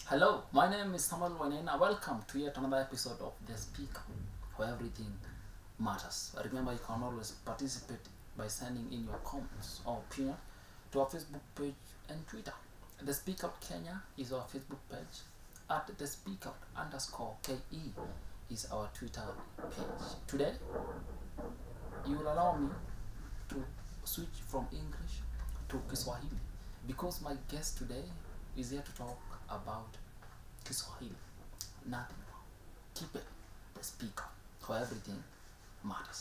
Hello, my name is Samuel Wanena. Welcome to yet another episode of The Speaker, where everything matters. Remember, you can always participate by sending in your comments or opinion to our Facebook page and Twitter. The Speak Out Kenya is our Facebook page. At the Speak Out underscore KE is our Twitter page. Today, you will allow me to switch from English to Kiswahili because my guest today is here to talk about Kiswahili. Nothing more. Keep it the speaker for everything matters.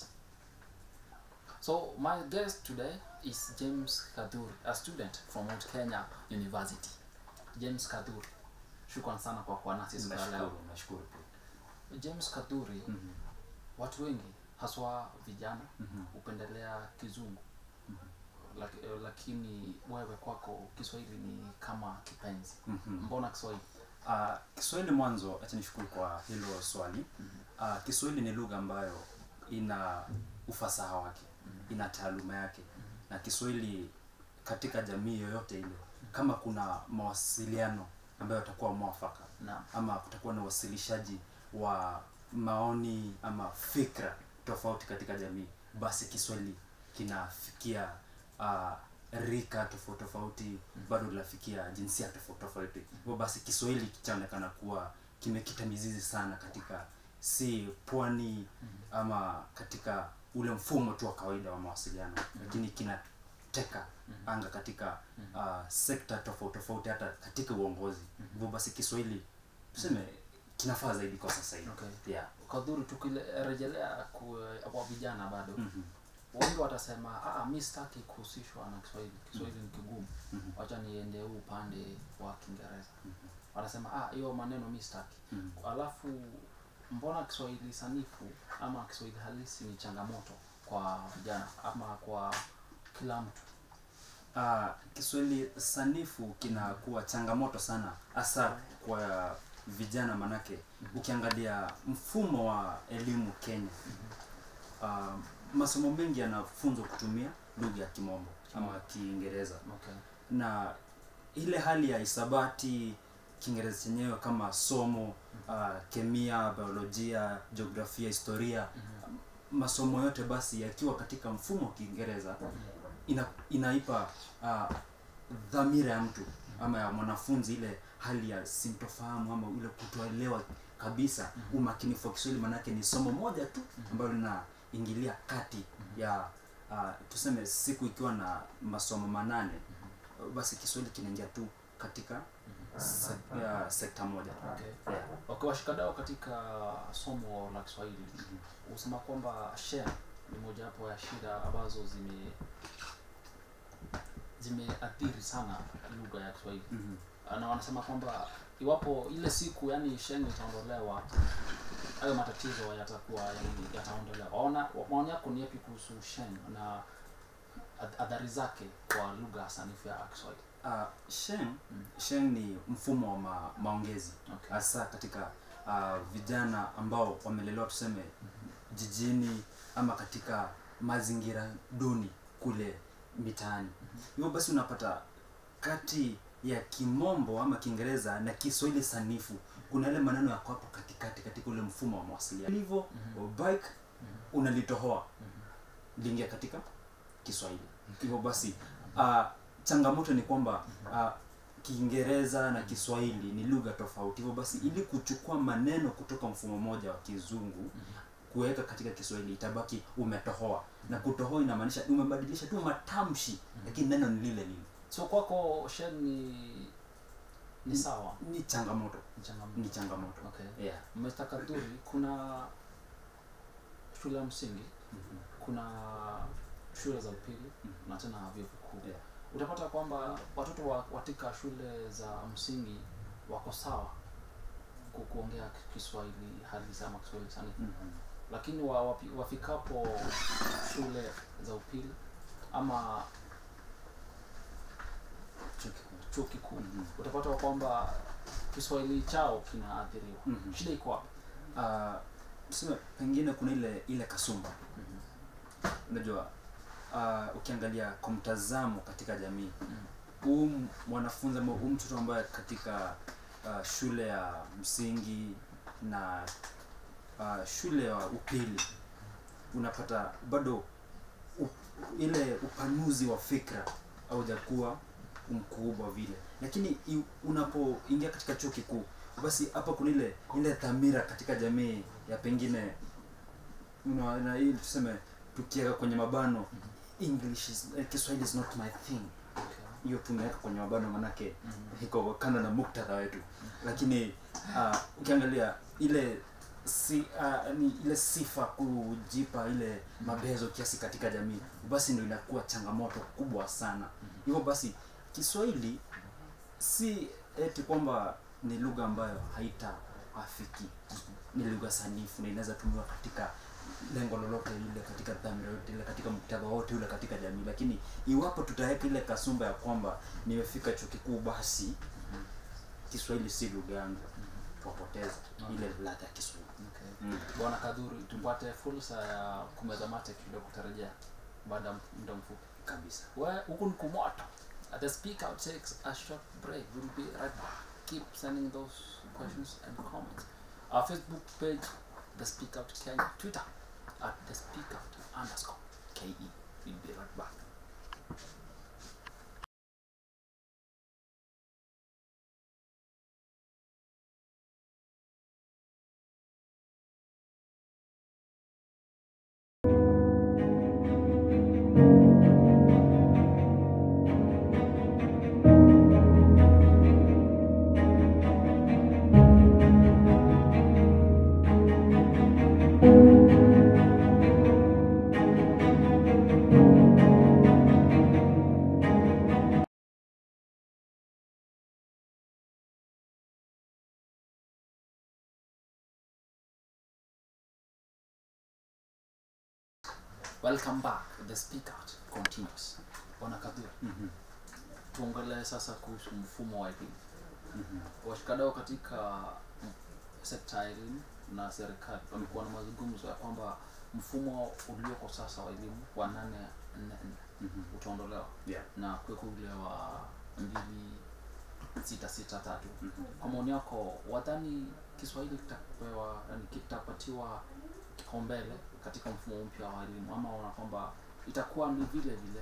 So my guest today is James Kaduri, a student from Mount Kenya University. James Kaduri, shukran sana kwa kuwa nasi siku ya leo. Nashukuru, nashukuru pia. James Kaduri, Mhm, watu wengi haswa vijana mhm, hupendelea kizungu mhm, Laki, eh, lakini wewe kwako Kiswahili ni kama kipenzi. mhm. Mbona Kiswahili? Ah, Kiswahili mwanzo, acha nishukuru kwa hilo swali. Ah, Kiswahili ni lugha ambayo ina ufasaha wake, ina taaluma yake, na Kiswahili katika jamii yoyote ile, kama kuna mawasiliano ambayo yatakuwa mwafaka Naam. ama kutakuwa na uwasilishaji wa maoni ama fikra tofauti katika jamii, basi Kiswahili kinafikia uh, rika tofauti tofauti, bado linafikia jinsia tofauti tofauti. Hivyo basi Kiswahili chaonekana kuwa kimekita mizizi sana katika si pwani ama katika ule mfumo tu wa kawaida wa mawasiliano, lakini kinateka anga katika uh, sekta tofauti tofauti, hata katika uongozi. Hivyo basi Kiswahili tuseme kinafaa zaidi kwa sasa hivi. Okay. Yeah. Kadhuru, tukirejelea ku- kwa vijana bado Mhm. wengi watasema ah, mi sitaki kuhusishwa na Kiswahili. Kiswahili ni kigumu, Mhm. wacha niende huu upande wa Kiingereza. Mhm. Wanasema ah, hiyo maneno mi sitaki. Mhm. Alafu mbona Kiswahili sanifu ama Kiswahili halisi ni changamoto kwa vijana ama kwa kila mtu? Ah, Kiswahili sanifu kinakuwa changamoto sana hasa kwa vijana, manake ukiangalia mfumo wa elimu Kenya, ah, masomo mengi yanafunzwa kutumia lugha ya Kimombo ama Kiingereza, Okay. na ile hali ya hisabati, Kiingereza chenyewe kama somo, ah, kemia, biolojia, jiografia, historia, masomo yote basi yakiwa katika mfumo wa Kiingereza ina, inaipa uh, dhamira ya mtu ama ya mwanafunzi ile hali ya sintofahamu ama ile kutoelewa kabisa umakinifu wa Kiswahili, manake ni somo moja tu ambalo linaingilia kati ya uh, tuseme siku ikiwa na masomo manane basi Kiswahili kinaingia tu katika se, ya sekta moja Okay. yeah. Okay, washikadau katika somo la Kiswahili husema kwamba share ni mojawapo ya shida ambazo zime zimeathiri sana lugha ya Kiswahili Mhm. na wanasema kwamba iwapo ile siku yani sheng itaondolewa hayo matatizo yatakuwa yani yataondolewa. Waona maoni yako ni yapi kuhusu sheng na ath- athari zake kwa lugha sanifu ya Kiswahili? Uh, Sheng, Sheng ni mfumo wa ma, maongezi Okay. hasa katika uh, vijana ambao wamelelewa tuseme jijini ama katika mazingira duni kule mitaani. Hivyo basi unapata kati ya Kimombo ama Kiingereza na Kiswahili sanifu kuna yale maneno yako hapo katikati katika ule mfumo wa mawasiliano. Hivyo bike unalitohoa liingia katika Kiswahili. Hivyo basi uh, changamoto ni kwamba uh, Kiingereza na Kiswahili ni lugha tofauti. Hivyo basi ili kuchukua maneno kutoka mfumo mmoja wa kizungu kuweka katika Kiswahili itabaki umetohoa, na kutohoa inamaanisha umebadilisha tu matamshi, lakini neno ni lile lile. So kwako sheng ni ni sawa, Ni changamoto, ni changamoto. ni changamoto. Okay. Yeah. Mr. Kaduri, kuna shule ya msingi, kuna shule za upili na tena vyuo vikuu. Yeah. Utapata kwamba watoto wa katika shule za msingi wako sawa ku- kuongea Kiswahili halisi ama Kiswahili sanifu, Mhm. lakini wa, wapi- wafikapo shule za upili ama Chuo kikuu. chuo kikuu Mhm. utapata kwamba Kiswahili chao kinaathiriwa. Mhm. Shida iko wapi? Uh, tuseme pengine kuna ile ile kasumba unajua uh, ukiangalia kwa mtazamo katika jamii huu mwanafunzi ama huu mtoto ambaye katika uh, shule ya msingi na uh, shule ya upili unapata bado u, ile upanuzi wa fikra haujakuwa mkubwa vile lakini i- unapoingia katika chuo kikuu basi hapa kuna ile ile dhamira katika jamii ya pengine una- na hii tuseme tukiweka kwenye mabano english is, eh, kiswahili is not my thing hiyo tumeweka kwenye mabano manake iko kando na muktadha wetu lakini uh, ukiangalia ile si uh, ni ile sifa kujipa ile mabezo kiasi katika jamii basi ndio inakuwa changamoto kubwa sana hivyo basi kiswahili si eti kwamba ni lugha ambayo haitaafiki ni lugha sanifu na inaweza tumiwa katika lengo lolote lile katika dhamira yote ile katika muktadha wote ule katika jamii lakini iwapo tutaweka ile kasumba ya kwamba nimefika chuo kikuu basi kiswahili si lugha yangu twapoteza ile ladha ya kiswahili Okay. mm. bwana kadhuri tupate fursa ya kumeza mate kidogo kutarejea baada ya muda mfupi kabisa Well, huku ni kumoto. Uh, The speaker takes a short break. We'll be right back. Keep sending those questions and comments. Our Facebook page, The Speak Out Kenya. Twitter, at The Speak Out underscore KE. We'll be right back. Welcome back. The Speak Out continues. Bwana Kadhuri, Mhm. tuongelee sasa kuhusu mfumo wa elimu. Mhm. washikadau katika mm, sekta ya elimu na serikali wamekuwa na mazungumzo ya kwamba mfumo ulioko sasa wa elimu wa nane nne nne Mhm. utaondolewa Yeah. na kuweka ule wa mbili sita sita tatu Mhm. kwa maoni yako wadhani kiswahili kitapewa yani kitapatiwa kipaumbele katika mfumo mpya wa elimu ama wana kwamba itakuwa ni vile vile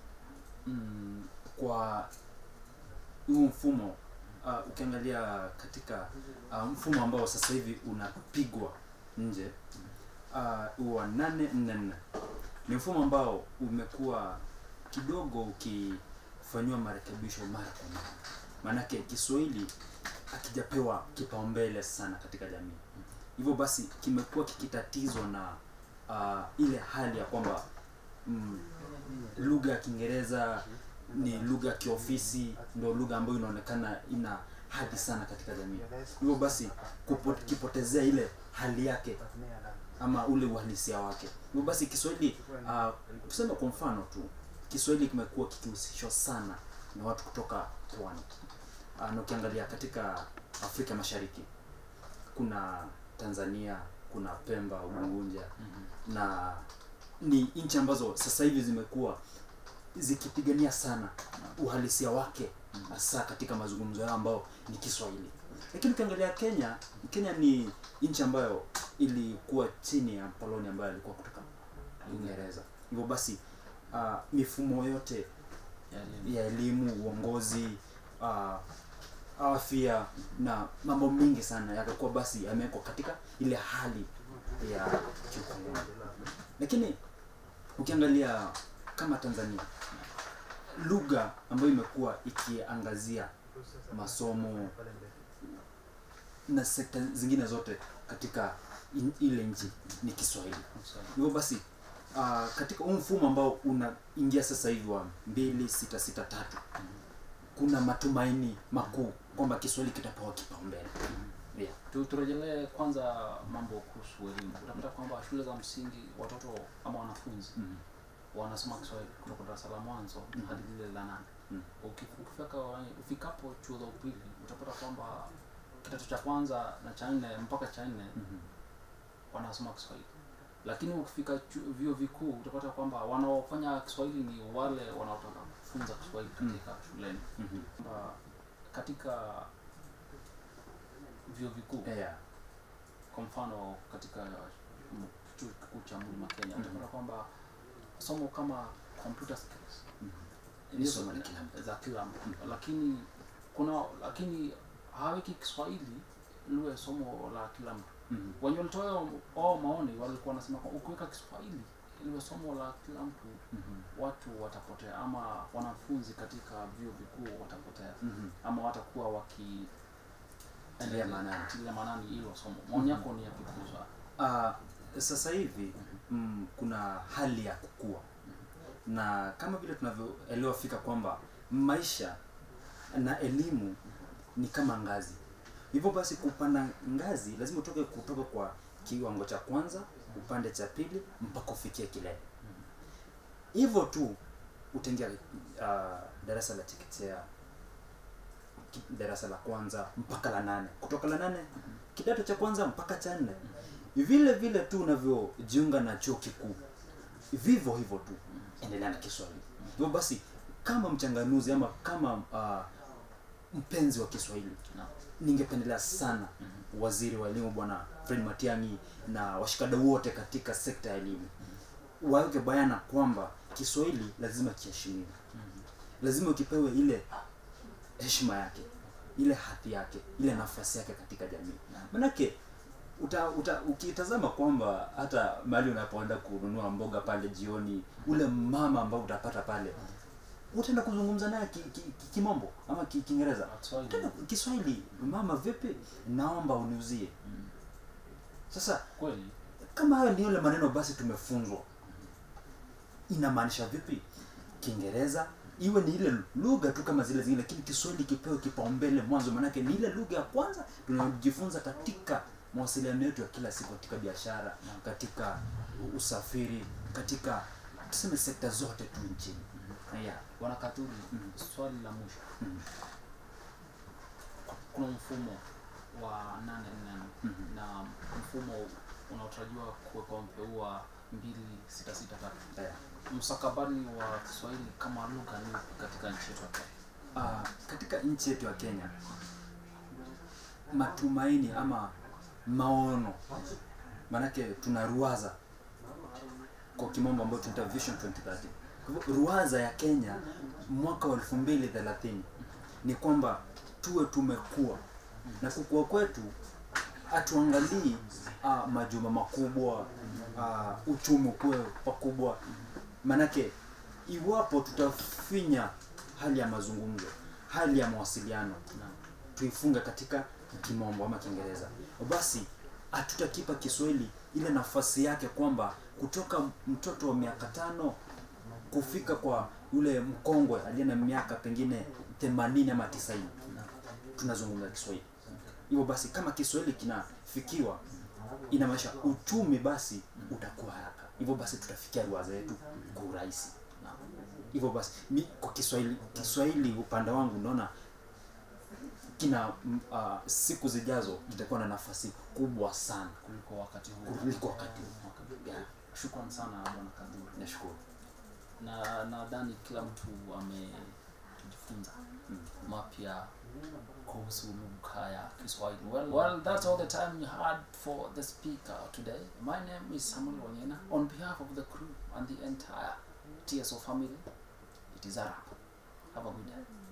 mm, kwa huu mfumo uh, ukiangalia katika uh, mfumo ambao sasa hivi unapigwa nje uh, huu wa nane nne nne ni mfumo ambao umekuwa kidogo ukifanyiwa marekebisho mara kwa mara maanake kiswahili akijapewa kipaumbele sana katika jamii hivyo basi kimekuwa kikitatizwa na uh, ile hali ya kwamba mm, lugha ya kiingereza ni lugha ya kiofisi ndio lugha ambayo inaonekana ina hadhi sana katika jamii hivyo basi kupo- kipotezea ile hali yake ama ule uhalisia wake hivyo basi kiswahili uh, tuseme kwa mfano tu kiswahili kimekuwa kikihusishwa sana na watu kutoka pwani uh, na ukiangalia katika afrika mashariki kuna tanzania kuna pemba ungunja na ni nchi ambazo sasa hivi zimekuwa zikipigania sana uhalisia wake hasa katika mazungumzo yao ambao ni kiswahili lakini ukiangalia kenya kenya ni nchi ambayo ilikuwa chini ya mkoloni ambayo alikuwa kutoka uingereza hivyo basi uh, mifumo yote ya elimu ya elimu uongozi uh, afya na mambo mengi sana yakakuwa basi yamewekwa katika ile hali ya kiukoloni lakini ukiangalia kama tanzania lugha ambayo imekuwa ikiangazia masomo na sekta zingine zote katika in, ile nchi ni kiswahili hivyo basi uh, katika huu mfumo ambao unaingia sasa hivi wa mbili sita sita tatu kuna matumaini makuu kwamba kiswahili kitapewa kipaumbele yeah. Tu- turejelee kwanza mambo kuhusu elimu utapata kwamba shule za msingi watoto ama wanafunzi mm wanasoma kiswahili kutoka darasa la mwanzo Mhm. hadi lile la nane Mm. Uki- ukifika ufikapo chuo za upili utapata kwamba kidato cha kwanza na cha nne mpaka cha nne Mhm. wanasoma kiswahili lakini ukifika chu- vyuo vikuu utapata kwamba wanaofanya kiswahili ni wale wanaotaka kufunza kiswahili katika shuleni Mhm. kwamba katika vyuo vikuu yeah. kwa mfano katika mm, chuo kikuu cha mlima kenya Mhm. utapata kwamba somo kama computer skills Mhm. ni Ni somo somo la kila mtu. za kila mtu lakini kuna lakini haweki kiswahili liwe somo la kila mtu Mhm. wenye walitoa ao maoni walikuwa wanasema kwa ukiweka kiswahili liwe somo la kila mtu Mhm. watu watapotea ama wanafunzi katika vyuo vikuu watapotea Mhm. ama watakuwa waki Tilia maanani. tilia maanani hilo somo maoni yako ni yapi kuhusu hayo? Ah, sasa hivi mm, kuna hali ya kukua na kama vile tunavyoelewa fika kwamba maisha na elimu ni kama ngazi hivyo basi kupanda ngazi lazima utoke kutoka kwa kiwango cha kwanza upande cha pili mpaka ufikie kilele hivyo tu utaingia uh, darasa la chekechea ki- darasa la kwanza mpaka la nane kutoka la nane kidato cha kwanza mpaka cha nne vile vile tu unavyojiunga na chuo kikuu vivyo hivyo tu endelea na kiswahili hivyo basi kama mchanganuzi ama kama uh, mpenzi wa kiswahili Naam. ningependelea sana waziri wa elimu bwana fred matiangi na washikadau wote katika sekta ya elimu waweke bayana kwamba kiswahili lazima kiheshimiwe lazima ukipewe ile heshima yake ile hadhi yake ile nafasi yake katika jamii manake uta, uta, ukitazama kwamba hata mahali unapoenda kununua mboga pale jioni ule mama ambao utapata pale utaenda kuzungumza naye kimombo ki, ki, kimombo ama ki- kiingereza Kiswahili. tena kiswahili mama vipi naomba uniuzie Mm. sasa kweli kama hayo ni yale maneno basi tumefunzwa inamaanisha vipi kiingereza iwe ni ile lugha tu kama zile zingine lakini kiswahili kipewe kipaumbele mwanzo maanake ni ile lugha ya kwanza tunajifunza katika mawasiliano yetu ya kila siku katika biashara katika usafiri katika tuseme sekta zote tu nchini yeah. bwana katuri Mhm. swali la mwisho Mhm. kuna mfumo wa nane nne Mhm. na mfumo unaotarajiwa kuwekwa mpya huu wa mbili sita sita tatu Yeah. mstakabali wa kiswahili kama lugha ni upi katika nchi yetu ya Kenya? Ah, katika nchi yetu ya Kenya matumaini ama maono maanake tuna ruwaza kwa kimombo ambayo tunaita vision 2030 Kwa hivyo ruwaza ya Kenya mwaka wa elfu mbili thelathini ni kwamba tuwe tumekuwa na kukua kwetu hatuangalii uh, majumba makubwa uh, uchumi ukuwe pakubwa manake iwapo tutafinya hali ya mazungumzo hali ya mawasiliano Naam. tuifunge katika kimombo ama kiingereza basi hatutakipa kiswahili ile nafasi yake kwamba kutoka mtoto wa miaka tano kufika kwa yule mkongwe aliye na miaka pengine themanini ama tisaini tunazungumza kiswahili hivyo basi kama kiswahili kinafikiwa inamaanisha uchumi basi utakuwa haraka hivyo basi tutafikia ruwaza yetu kwa urahisi Naam. hivyo basi mi kwa kiswahili kiswahili upande wangu naona kina mm, uh, siku zijazo kitakuwa na nafasi kubwa sana kuliko wakati huu kuliko wakati huu. yeah. shukran sana bwana kaduri nashukuru na nadhani kila mtu amejifunza mapya kuhusu lugha ya kiswahili well, well that's all the time we had for the speaker today my name is samuel wanyena on behalf of the crew and the entire tso family it is a wrap have a good day